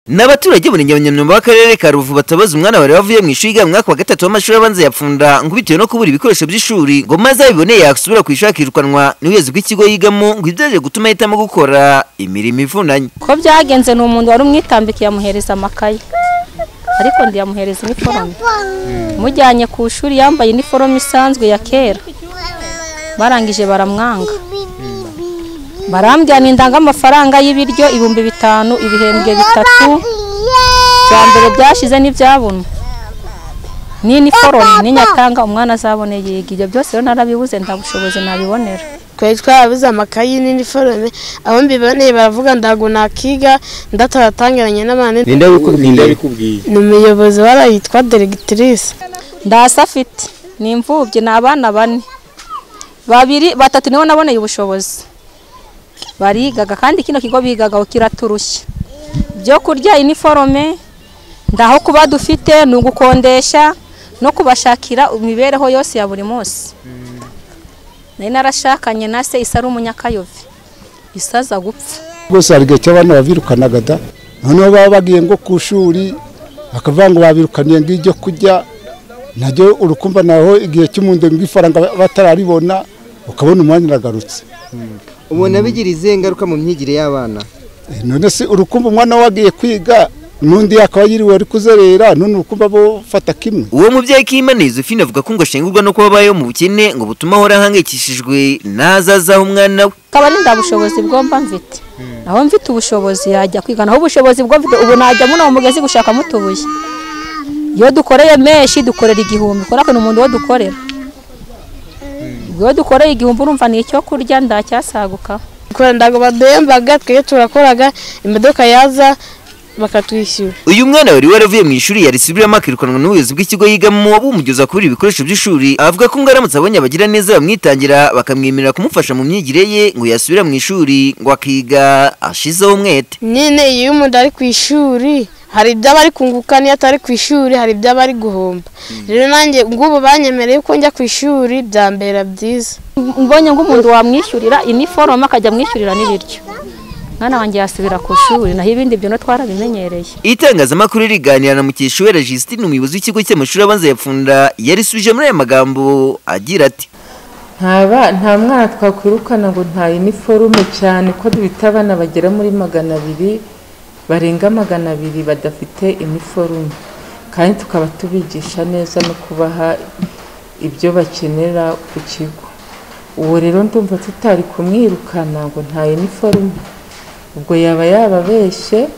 ni abaturage buri nyamyamyamba w'akarere ka ruvu batabaza umwana wari wavuye mu ishuri yiga mu mwaka wa gatatu w'amashuri abanza ya pfunda ngo bitewe no kubura ibikoresho by'ishuri ngo maze abiboneye yasubira ku ishuri akirukanwa n'ubuyobozi bw'ikigo yigamo ngo ibyo gutuma ahitamo gukora imirimo ivunanye ko byagenze ni umuntu wari umwitambika yamuhereza amakaye ariko ndiyamuhereza iniforume mujyanye ku ishuri yambaye iniforume isanzwe ya kera barangije baramwanga barambwira indanga amafaranga y'ibiryo ibihumbi bitanu ibihembwe bitatu bya mbere byashize n'ibyabona n'iniforume n'inyatanga umwana azabone yiga ibyo byose rero narabibuze nta bushobozi nabibonera twari twarabuze amakayi n'iniforume aho mbiboneye baravuga ndago nakiga ndataratangaranye n'abandi ninde bikubwiye ni umuyobozi warayitwa deregitirise ndasa afite ni imfubyi ni abana bane babiri batatu nibo naboneye ubushobozi barigaga kandi kino kigo bigagaho kiraturushya ibyo kurya iniforume ndaho kuba dufite ni ugukondesha no kubashakira imibereho yose ya buri munsi nari narashakanye na se isa ari umunyakayove isa aza gupfa rwose hari igihe cy'abana babirukanaga da noneho baba bagiye ngo ku ishuri bakavuga ngo babirukaniye ngo ibyo kurya nabyo urukumva naho igihe cy'umundo ifaranga batararibona ukabona umwanya uragarutse ubona bigira izihe ngaruka mu myigire y'abana none se urukumva umwana we agiye kwiga n'undi yakaba yiriwe ari kuzerera none urukumva bufata kimwe uwo mubyeyi k'imana yuzufine avuga ko ngo ashengurwa no kuba abayeho mu bukene ngo butume ahora ahangayikishijwe n'azazaho umwana we akaba ari nta bushobozi bwo mba mfite naho mfite ubushobozi yajya kwiga naho ubushobozi bwo mfite ubu najya muri uwo mugezi gushakamo utubuye iyo dukoreye menshi dukorera igihumbi kubera ni umuntu wo dukorera iyo dukoreye igihumbi urumva ni icyo kurya ndacyasaguka ntago baduhembaga twebwe turakoraga imodoka yaza bakatwishyura uyu mwana wari waravuye mu ishuri yari subiramo akirukanwa n'ubuyobozi bw'ikigo yigamo bumugeza kubura ibikoresho by'ishuri avuga ko ngo aramutse abonye abagira neza bamwitangira bakamwemerera kumufasha mu myigire ye ngo yasubira mu ishuri ngo akiga ashizeho umwete nyine iyo umuntu ari ku ishuri hari ibyo aba ari kunguka n'iyo atari ku ishuri hari ibyo aba ari guhomba rero nanjye ngubu banyemereye ko njya ku ishuri byambera byiza mbonye nk'umuntu wamwishyurira iniforume akajya amwishyurira n'ibiryo mwana wanjye yasubira ku ishuri naho ibindi bintu twarabimenyereye itangazamakuru riganira na mukeshuwe registine umuyobozi w'ikigo cy'amashuri abanza ya pfunda yarisubije muri aya magambo agira ati nta mwana twakwirukana ngo nta iniforume cyane ko bita abana bagera muri magana abiri barenga magana abiri badafite iniforume kandi tukaba tubigisha neza no kubaha ibyo bakenera ku kigo uwo rero ndumva tutari kumwirukana ngo nta iniforume ubwo yaba yababeshye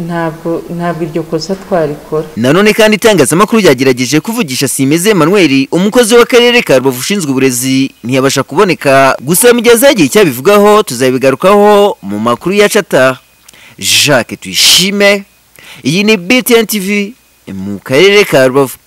ntabwo iryo kosa twarikora nanone kandi itangazamakuru ryagerageje kuvugisha simeze manuel umukozi w'akarere ka rubavu ushinzwe uburezi ntiyabasha kuboneka gusa mu gihe azagiye icyo abivugaho tuzabigarukaho mu makuru yacu ataha jacques tuyishime iyi ni btn tv mu karere ka rubavu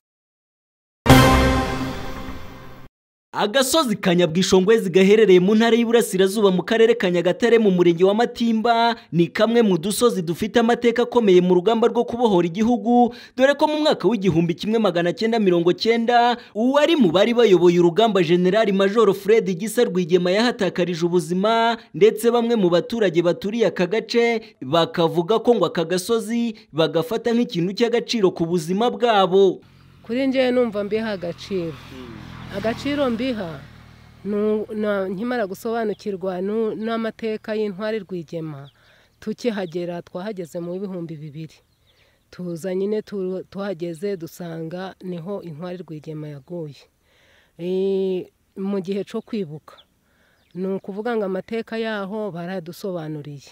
agasozi ka nyabwishongwezi gaherereye mu ntara y'Iburasirazuba mu karere ka Nyagatare mu murenge wa Matimba ni kamwe mu dusozi dufite amateka akomeye mu rugamba rwo kubohora igihugu dore ko mu mwaka w'igihumbi kimwe magana cyenda mirongo cyenda uwari mu bari bayoboye urugamba General Major Fred Gisa Rwigema yahatakarije ubuzima ndetse bamwe mu baturage baturiye aka gace bakavuga ko ngo aka gasozi bagafata nk'ikintu cy'agaciro ku buzima bwabo kuri njye numva mbiha agaciro agaciro mbiha nkimara gusobanukirwa n'amateka y'intwari rwigema tukihagera twahageze mu bihumbi bibiri tuza nyine tuhageze dusanga niho intwari rwigema yaguye mu gihe cyo kwibuka ni ukuvuga ngo amateka yaho baradusobanuriye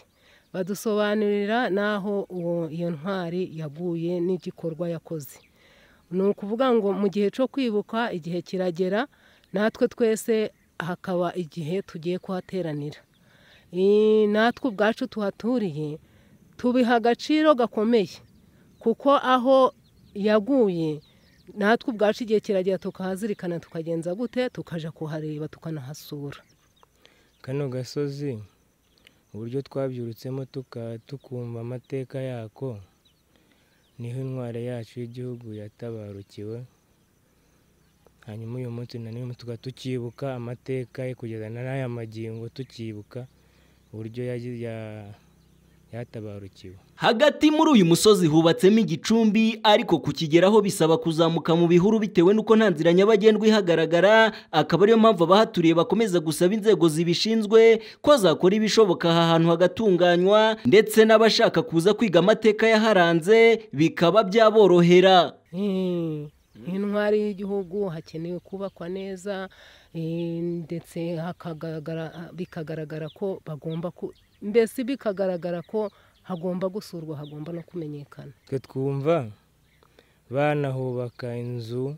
badusobanurira n'aho iyo ntwari yaguye n'igikorwa yakoze ni ukuvuga ngo mu gihe cyo kwibuka igihe kiragera natwe twese hakaba igihe tugiye kuhateranira natwe ubwacu tuhaturiye tubiha agaciro gakomeye kuko aho yaguye natwe ubwacu igihe kiragera tukahazirikana tukagenza gute tukajya kuhareba tukanahasura kano gasozi uburyo twabyurutsemo tukumva amateka yako niho intwari yacu y'igihugu yatabarukiwe hanyuma uyu munsi na n'uyu munsi tukaba tukibuka amateka ye kugeza n'aya magingo tukibuka uburyo yatabarukiwe hagati muri uyu musozi hubatsemo igicumbi ariko kukigeraho bisaba kuzamuka mu bihuru bitewe n'uko nta nzira nyabagendwa ihagaragara akaba ariyo mpamvu abahaturiye bakomeza gusaba inzego zibishinzwe ko zakora ibishoboka aha hantu hagatunganywa ndetse n'abashaka kuza kwiga amateka yaharanze bikaba byaborohera intwari y'igihugu hakenewe kubakwa neza eh, ndetse hakagaragara- bikagaragara ko bagomba ku mbese bikagaragara ko hagomba gusurwa hagomba no kumenyekana twe twumva banahubaka inzu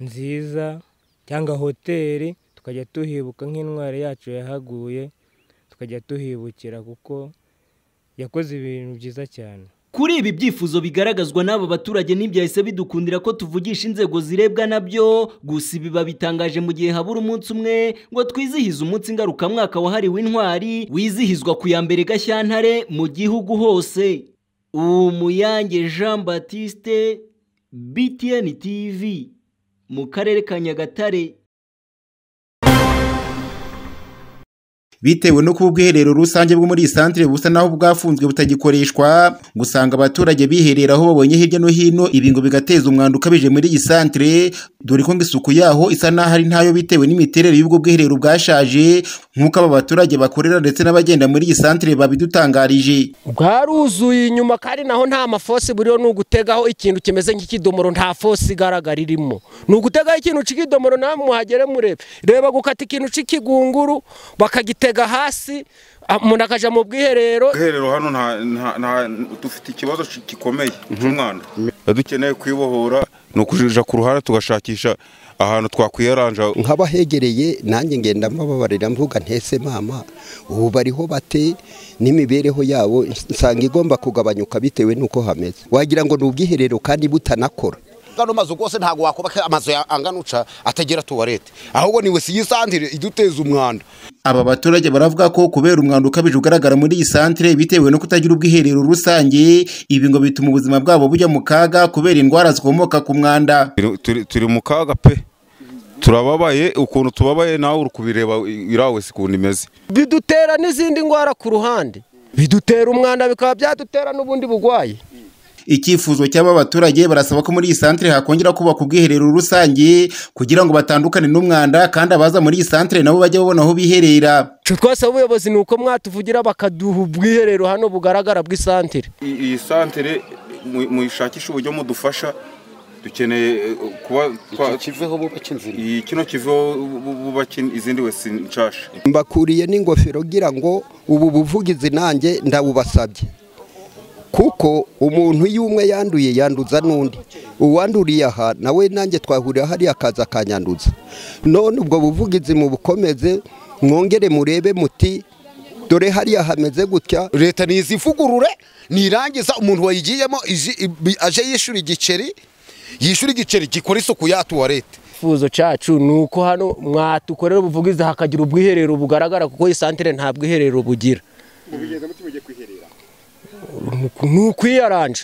nziza cyangwa hoteli tukajya tuhibuka nk'intwari yacu yahaguye tukajya tuhibukira kuko yakoze ibintu byiza cyane Kuri ibi byifuzo bigaragazwa n'aba baturage ntibyahise bidukundira ko tuvugisha inzego zirebwa nabyo gusa ibi babitangaje mu gihe habura umunsi umwe ngo twizihize umunsi ngarukamwaka wahariwe intwari wizihizwa ku ya mbere Gashyantare mu gihugu hose Umuyange Jean Baptiste BTN TV mu karere ka Nyagatare bitewe no kuba ubwiherero rusange bwo muri iyi santire busa naho bwafunzwe butagikoreshwa gusanga abaturage biherera aho babonye hirya no hino ibi ngo bigateza umwanda ukabije muri iyi santire dore ko ngo isuku yaho isa n'aho ari ntayo bitewe n'imiterere y'ubwo bwiherero bwashaje nk'uko aba baturage bakorera ndetse n'abagenda muri iyi santire babidutangarije bwaruzuye inyuma kandi naho nta mafosi buriho ni ugutegaho ikintu kimeze nk'ikidomoro nta fosi igaragara irimo ni ugutegaho ikintu cy'ikidomoro namwe muhagere murebe reba gukata ikintu cy'ikigunguru bakagitega hasi ah, umuntu akajya mu bwiherero ubwiherero hano nta- nta- nta- dufite ikibazo ki- gikomeye cy'umwanda dukeneye kwibohora ni ukuja ku ruhande tugashakisha ahantu twakwiyaranja nk'abahegereye nanjye ngenda mbababarira mvuga ntese mama ubu bariho bate n'imibereho yabo nsanga igomba kugabanyuka bitewe n'uko hameze wagira ngo ni ubwiherero kandi butanakora gano mazu rwose ntabwo wakubaka amazu ya anganuca atagira tuwarete ahubwo ni wese yisandire iduteza umwanda aba baturage baravuga ko kubera umwanda ukabije ugaragara muri iyi santire bitewe no kutagira ubwiherero rusange ibi ngo bituma ubuzima bwabo bujya mu kaga kubera indwara zikomoka ku mwanda Turi- turi- turi mu kaga pe turababaye ukuntu tubabaye nawe uri kubireba irawe si ukuntu imeze bidutera n'izindi ndwara ku ruhande bidutera umwanda bikaba byadutera n'ubundi burwayi icyifuzo cy'aba baturage barasaba ko muri iyi santire hakongera kubaka ubwiherero rusange kugira ngo batandukane n'umwanda kandi abaza muri iyi santire nabo bajye babona aho biherera icyo twasaba ubuyobozi ni uko mwatuvugira bakaduha ubwiherero hano bugaragara bw'isantire I- iyi santere mu- muyishakishe uburyo mudufasha dukeneye eh, kuba kiveho bubaka inzira kino kiveho bu- bu- bubaka in- izindi wese nshasha mbakuriye n'ingofero ngira ngo ubu buvugizi nanjye ndabubasabye kuko umuntu iyo umwe yanduye yanduza n'undi uwanduriye aha nawe nanjye twahurira hariya akaza akanyanduza none ubwo buvugizi mu bukomeze mwongere murebe muti dore hariya hameze gutya leta nizivugurure nirangiza umuntu wayigiyemo iji- ibi- aje yishyura igiceri yishyura igiceri gikora isuku ya tuwarete icyifuzo cyacu ni uko hano mwatukorera ubuvugizi hakagira ubwiherero bugaragara kuko iyi santire nta bwiherero bugira ni ukwiyaranja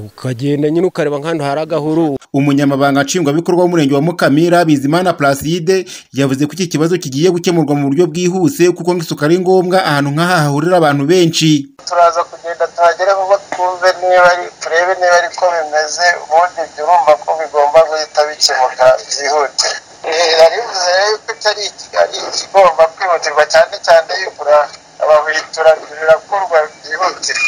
ukagenda nyine ukareba nk'ahantu hari agahuru umunyamabanga nshingwabikorwa w'umurenge wa mukamira bizimana placide yavuze ko iki kibazo kigiye gukemurwa mu buryo bwihuse kuko nk'isuku ari ngombwa ahantu nk'aha hahurira abantu benshi turaza kugenda tuhagere vuba twumve niba ari turebe niba ari ko bimeze ubundi byurumva ko bigomba guhita bikemuka byihute narivuze rero yuko cyari ari ikigomba kwihutirwa cyane cyane yubura ababitura birakorwa byihutirwa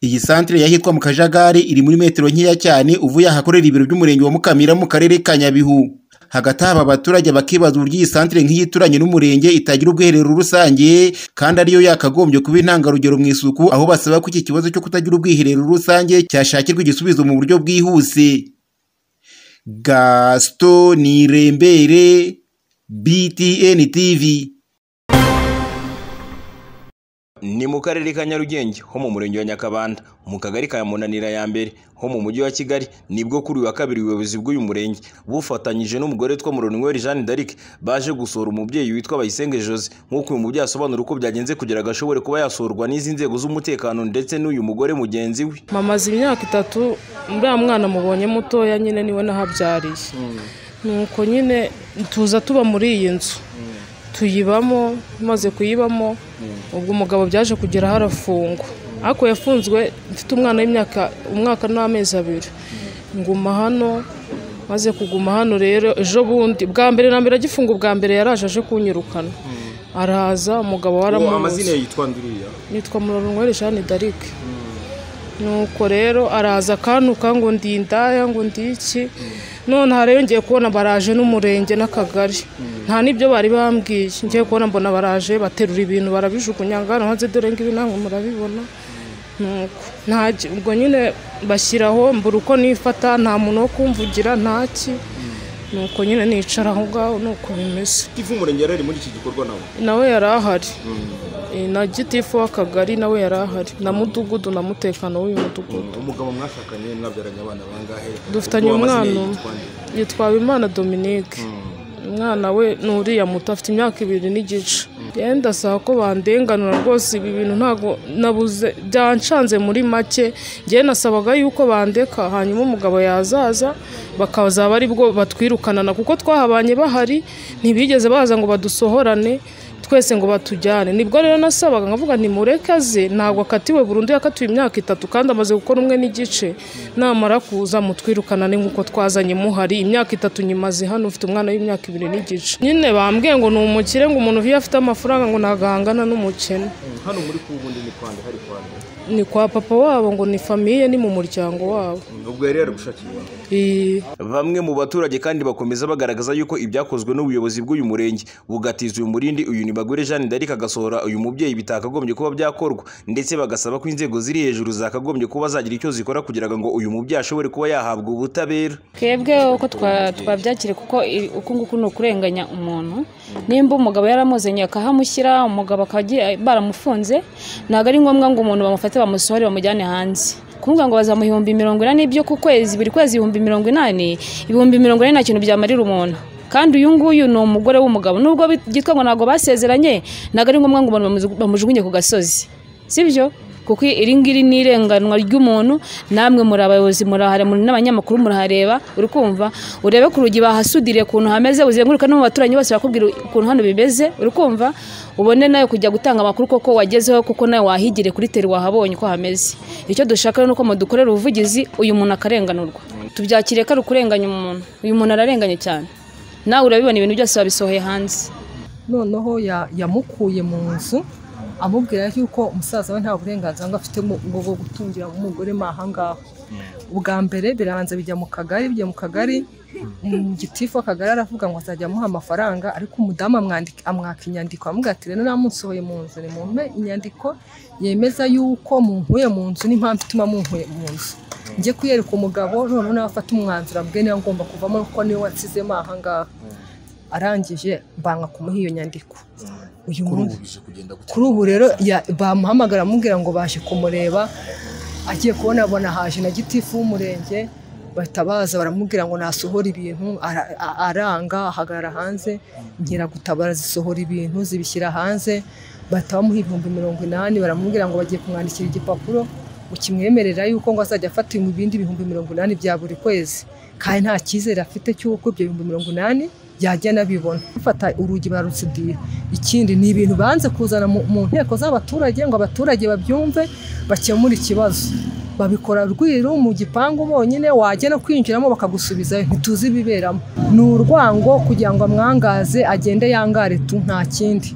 iyi santire yahitwa mu kajagari iri muri metero nkeya cyane uvuye ahakorera ibiro by'umurenge wa mukamira mu karere ka nyabihu hagati aha aba baturage bakibaza uburyo iyi santire nk'iyi ituranye n'umurenge itagira ubwiherero rusange kandi ariyo yakagombye kuba intangarugero mu isuku aho basaba ko iki kibazo cyo kutagira ubwiherero rusange cyashakirwa igisubizo mu buryo bwihuse gaston nirembere btn tv ni mu karere ka nyarugenge ho mu murenge wa nyakabanda mu kagari ka munanira ya mbere ho mu mujyi wa kigali nibwo kuri uyu wa kabiri ubuyobozi bw'uyu murenge bufatanyije n'umugore witwa muronweri jeanne d'arc baje gusura umubyeyi witwa bayisenge jose nk'uko uyu mubyeyi asobanura uko byagenze kugira ngo ashobore kuba yasurwa n'izi nzego z'umutekano ndetse n'uyu mugore mugenzi we mamaze imyaka itatu uriya mwana mubonye mutoya nyine niwe nahabyariye nuko nyine tuza tuba muri iyi nzu tuyibamo maze kuyibamo ubwo umugabo byaje kugeraho arafungwa ariko yafunzwe mfite umwana w'imyaka umwaka n'amezi abiri nguma hano maze kuguma hano rero ejo bundi bwa mbere na mbere agifunga ubwa mbere yaraje aje kunyirukana araza umugabo ubu waramuzi amazina ye yitwa nduriya nitwa murorunwere jeanne d'arc nuko rero araza akantuka ngo ndi indaya ngo ndi iki none hariyongeye kubona baraje n'umurenge n'akagari nta n'ibyo bari bambwiye ngiye kubona mbona baraje baterura ibintu barabijugunya ngano hanze dore ngibi namwe murabibona nuko nta- ubwo nyine bashyiraho mbura uko nifata nta muntu wo kumvugira ntaki nuko nyine nicara aho ngaho nuko bimeze ivu umurenge yari ari muri iki gikorwa nawe nawe yari ahari Eh, na gitifu w'akagari nawe yari ahari na mudugudu na mutekano w'uyu mudugudu umugabo mwashakanye mwabyaranye abana bangahe dufitanye Ubu amazina ye umwana yitwa nde? yitwawe imana dominique umwana we ni uriya muto afite imyaka ibiri n'igice yenda saa ko bandenganura rwose ibi bintu ntabwo nabuze byanshanze muri make njyewe nasabaga yuko bandeka hanyuma umugabo yazaza bakazaba ari bwo batwirukanana kuko twahabanye bahari ntibigeze baza ngo badusohorane twese ngo batujyane nibwo rero nasabaga nkavuga nti mureke aze ntabwo akatiwe burundu yakatiwe imyaka itatu kandi amaze gukora umwe n'igice namara kuza mutwirukanane nk'uko twazanye muhari imyaka itatu nyimaze hano ufite umwana w'imyaka ibiri n'igice nyine bambwiye ngo ni umukire ngo umuntu iyo afite amafaranga ngo nagahangana n'umukene hano muri ku bundi ni kwande hari kwande ni kwa papa wabo ngo ni famiye ni mu muryango wabo ubwo yari yari gushakira iwabo. Bamwe mu baturage kandi bakomeza bagaragaza yuko ibyakozwe n'ubuyobozi bw'uyu murenge bugatiza uyu murindi uyu nibagure Jeanne d'Arc agasohora uyu mubyeyi bitakagombye kuba byakorwa ndetse bagasaba ko inzego ziri hejuru zakagombye kuba zagira icyo zikora kugira ngo uyu mubyeyi ashobore kuba yahabwa ubutabera twebwe uko twa- twabyakire kuko i- uku nguku ni ukurenganya umuntu nimba umugabo yaramuzanye akahamushyira umugabo akaba agiye- baramufunze ntabwo ari ngombwa ngo umuntu bamufate bamusohore bamujyane hanze kuvuga ngo bazamuha ibihumbi mirongo inani byo ku kwezi buri kwezi ibihumbi mirongo inani ibihumbi mirongo inani nta kintu byamarira umuntu kandi uyu nguyu ni umugore w'umugabo nubwo byitwa ngo ntabwo basezeranye ntabwo ari ngombwa ngo umuntu bamujugu- bamujugunye ku gasozi sibyo kuko iri ngiri ni irenganwa ry'umuntu namwe muri abayobozi murahare muri n'abanyamakuru murahareba uri kumva urebe ku rugi bahasudiriye ukuntu hameze uzenguruka no mu baturanyi bose bakubwira ukuntu hano bimeze uri kumva ubone nawe kujya gutanga amakuru koko wagezeho kuko nawe wahigire kuri teri wahabonye uko hameze icyo dushaka rero ni uko mudukorera ubuvugizi uyu muntu akarenganurwa tubyakire ko ari ukurenganya umuntu uyu muntu ararenganye cyane nawe urabibona ibintu byose wabisohoye hanze noneho ya- yamukuye mu nzu amubwira yuko umusaza we nta burenganzira ngo afite mu- ngo bwo gutungira umugore mo aha ngaho ubwa mbere birabanza bijya mu kagari bijya mu kagari mm, gitifu akagari aravuga ngo azajya amuha amafaranga ariko umudamu amwandika- amwaka inyandiko amubwira ati rero namunsohoye mu nzu nimumpe inyandiko yemeza yuko munkuye mu nzu n'impamvu ituma munkuye mu nzu njye kuyereka umugabo noneho nawe afata umwanzuro ambwiye niba ngomba kuvamo kuko niwe wansizemo aha ngaha arangije mbanga kumuha iyo nyandiko uyu munsi kuri ubu rero ya- bamuhamagara amubwira ngo baje kumureba agiye kubona abona haje na gitifu w'umurenge bahita baza baramubwira ngo nasohora ibintu ara- a- aranga ahagarara hanze nkiragutabara zisohora ibintu zibishyira hanze bahita bamuha ibihumbi mirongo inani baramubwira ngo bagiye kumwandikira igipapuro ngo kimwemerera yuko ngo azajya afata mu bindi bihumbi mirongo inani bya buri kwezi kandi nta cyizere afite cy'uko ibyo bihumbi mirongo inani yajya anabibona bafata urugi bararutsidira ikindi ni ibintu banze kuzana mu mu nteko z'abaturage ngo abaturage babyumve bakemure ikibazo babikora rwiru mu gipangu bonyine wajya no kwinjiramo bakagusubizayo ntituzi ibiberamo ni urwango kugira ngo amwangaze agende yangare tu nta kindi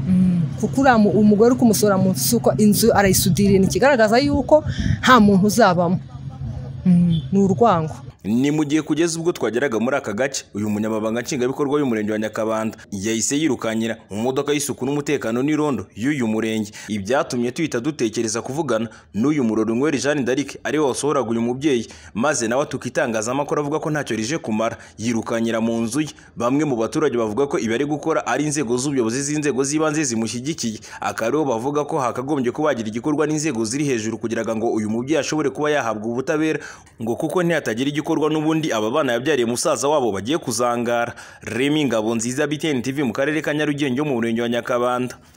Mm, kuko uriya mu- umugore uri kumusohora mu nzu si uko inzu arayisudiriye ni ikigaragaza yuko nta muntu uzabamo Mm, ni urwango ni mu gihe kugeza ubwo twageraga muri aka gace uyu munyamabanga nshingwabikorwa w'umurenge wa nyakabanda yahise yirukanyira mu modoka y'isuku n'umutekano n'irondo y'uyu murenge ibyatumye tuhita dutekereza kuvugana n'uyu murorunyweri jeanne d'arc ariwe wasohoraga uyu mubyeyi maze nawe atukitangazamakuru avuga ko ntacyo rije kumara yirukanyira mu nzu ye bamwe mu baturage bavuga ko ibi ari gukora ari inzego z'ubuyobozi z'inzego z'ibanze zimushyigikiye akaba aribo bavuga ko hakagombye kubagira igikorwa n'inzego ziri hejuru kugira ngo uyu mubyeyi ashobore kuba yahabwa ubutabera ngo kuko ntihatagira igikorwa n'ubundi aba bana yabyariye musaza wabo bagiye kuzangara remi ngabo nziza btn tv mu karere ka nyarugenge yo mu murenge wa nyakabanda